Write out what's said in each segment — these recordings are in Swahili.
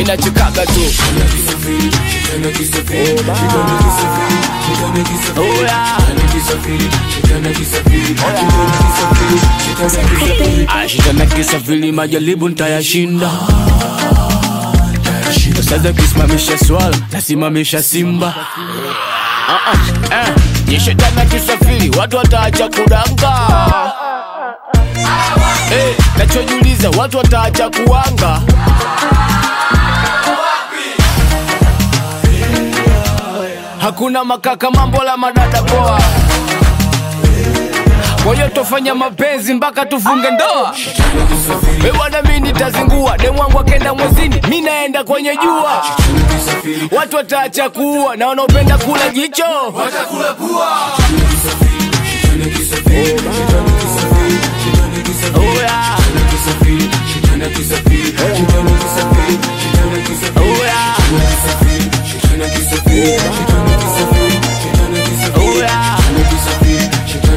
minachekaga tu Oh, yeah. Ah, Shetani akisafiri majaribu ntayashinda sasa kisimamisha swala nasimamisha simba Ah, ah, eh. Ni shetani akisafiri watu wataacha kudanga Eh, nachojiuliza watu wataacha kuwanga hakuna makaka mambo la madada poa kwa hiyo tofanya mapenzi mpaka tufunge ndoa ewana mi nitazingua demwangu akenda mwezini mi naenda kwenye jua watu wataacha kuua na wanaopenda kula jicho Oh, yeah. Oh, yeah. Oh, yeah.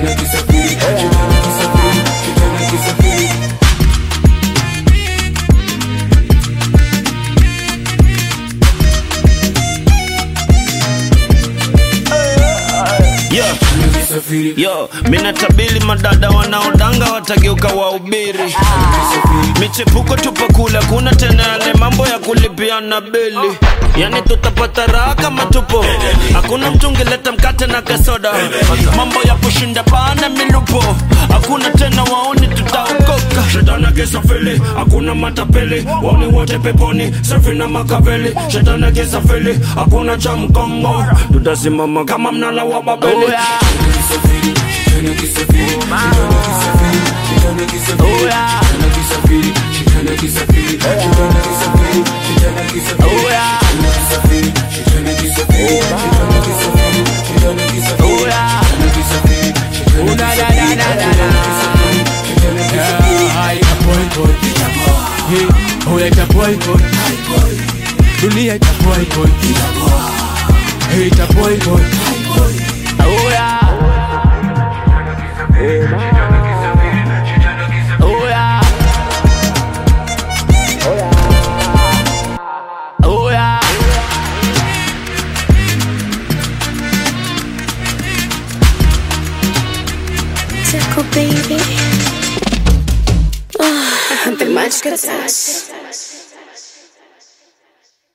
Yeah. Yo, mina tabili madada wanaodanga watageuka wahubiri michepuko tupa kule kuna tena yale mambo ya kulipiana bili yani tutapata raha kama tupo hakuna mtu ungeleta mkate na kasoda mambo ya kushinda pana milupo hakuna tena waoni tutaokoka shetani akisafiri hakuna matapeli waoni wote peponi safi na makaveli shetani akisafiri hakuna cha mkongo tutasimama kama mnala wa babeli Oh, yeah. Oh, yeah. Oh, yeah. Oh, yeah. Oh, na, na, na, na, na, na. Yeah, ita boycott. Hey, oh, yeah, ita boycott. Dunia ita boycott. Hey, ita boycott. Oh, yeah. Oh, yeah. Oh, yeah. Tickle baby. Oh, the magic touch.